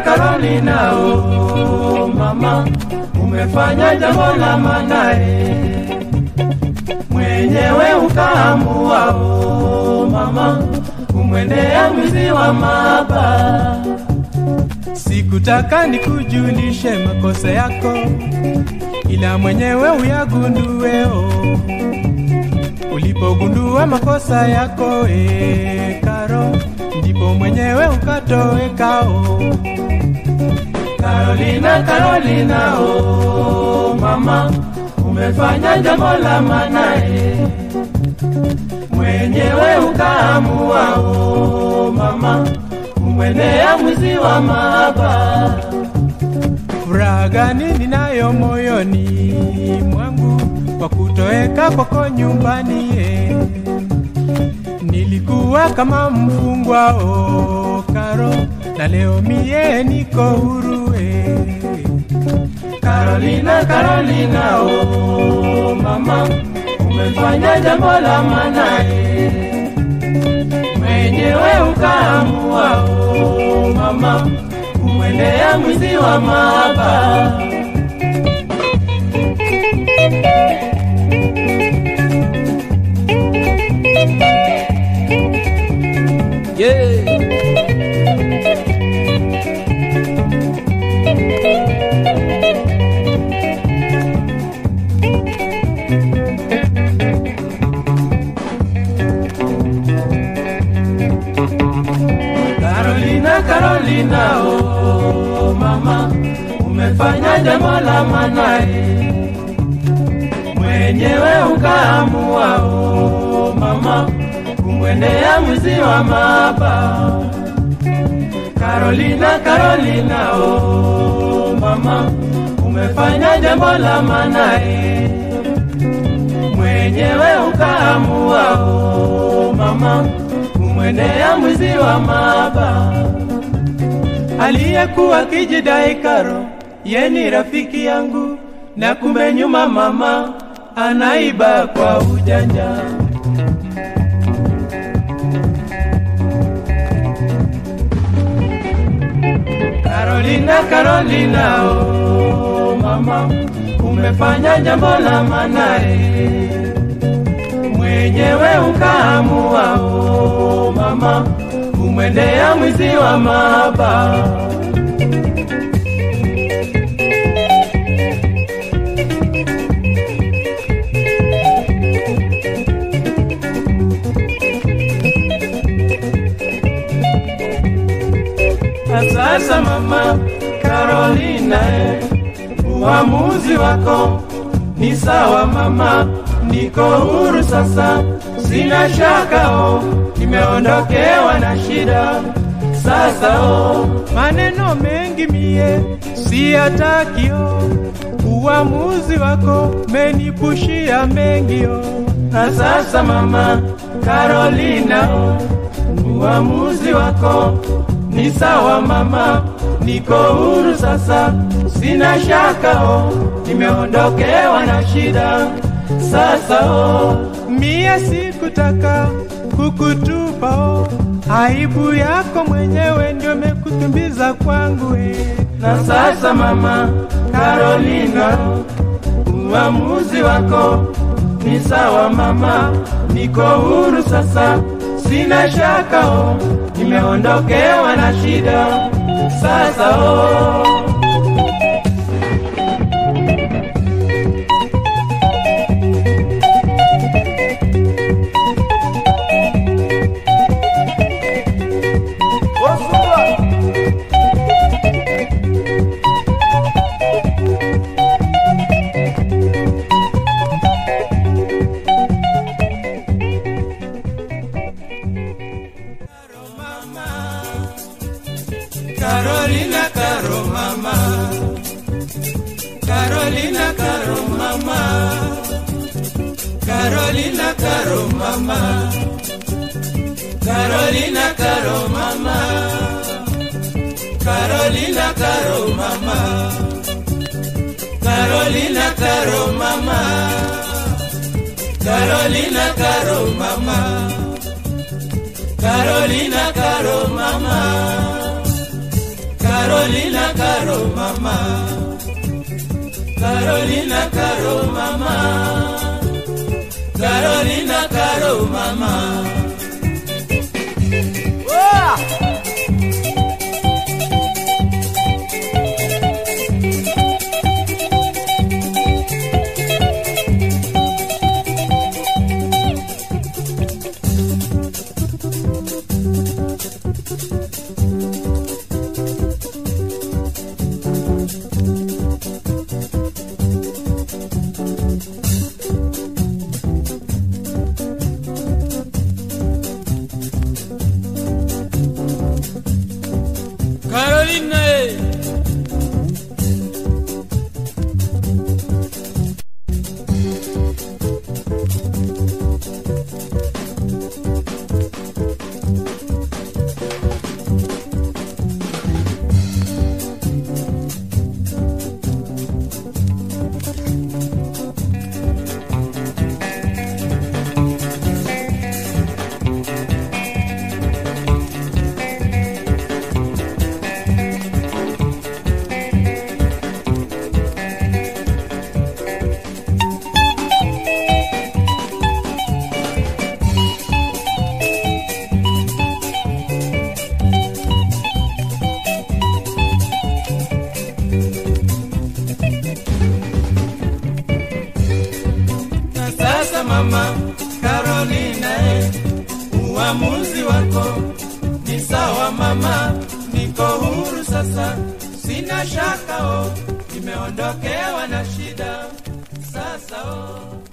Carolina, oh mama, umefanya jambo la manae, mwenyewe ukaamua, oh mama, kumwendea mwizi wa maba. Sikutaka nikujulishe makosa yako, ila mwenyewe uyagundue, oh. Ulipogundua makosa yako e, Karo, ndipo mwenyewe ukatoweka o. Carolina, Carolina o, mama, umefanya jambo la manae, mwenyewe ukaamua o, mama, kumwendea mwizi wa mahaba. Furaha gani ninayo moyoni mwangu kwa kutoweka kwako nyumbani eh. Nilikuwa kama mfungwa o Karo, na leo mie niko huru eh. Carolina, Carolina o mama, umefanya jambo la maana eh. Mwenyewe ukaamua o mama, kumwendea mwizi wa mahaba. Yeah. Carolina, Carolina, oh mama, umefanya jambo la manae, mwenyewe ukaamua, oh mama, kumwendea mwizi wa maba. Carolina, Carolina, oh mama, umefanya jambo la manae, mwenyewe ukaamua, oh mama, kumwendea mwizi wa maba aliyekuwa kijidai Karo, yeni rafiki yangu, na kumbe nyuma mama anaiba kwa ujanja. Carolina, Carolina, oh mama, umefanya jambo la manae, mwenyewe ukaamua, oh mama, kumwendea mwizi wa mahaba. Na sasa mama Carolina, eh, uamuzi wako ni sawa mama, niko huru sasa, sina shaka oh, nimeondokewa na shida sasa oh, maneno mengi mie siyatakio, uamuzi wako menipushia mengi oh. Na sasa mama Carolina oh, uamuzi wako ni sawa mama, niko huru sasa, sina shaka oh, nimeondokewa na shida sasa oh. Mie sikutaka kukutupa oh, aibu yako mwenyewe ndio mekutumbiza kwangu eh. Na sasa mama Carolina, uamuzi wako ni sawa mama, niko huru sasa, sina shaka oh, nimeondokewa na shida sasa oh. Carolina, Caro mama. Carolina, Caro mama. Carolina, Caro mama. Carolina, Caro mama. Carolina, Caro mama. Carolina, Caro mama. Carolina, Caro mama. Carolina, Caro mama. Carolina Caro mama Carolina Caro mama Carolina Caro mama Carolina eh. Na sasa mama Carolina, eh, uamuzi wako ni sawa mama, niko huru sasa, sina shaka oh, nimeondokewa na shida sasa oh.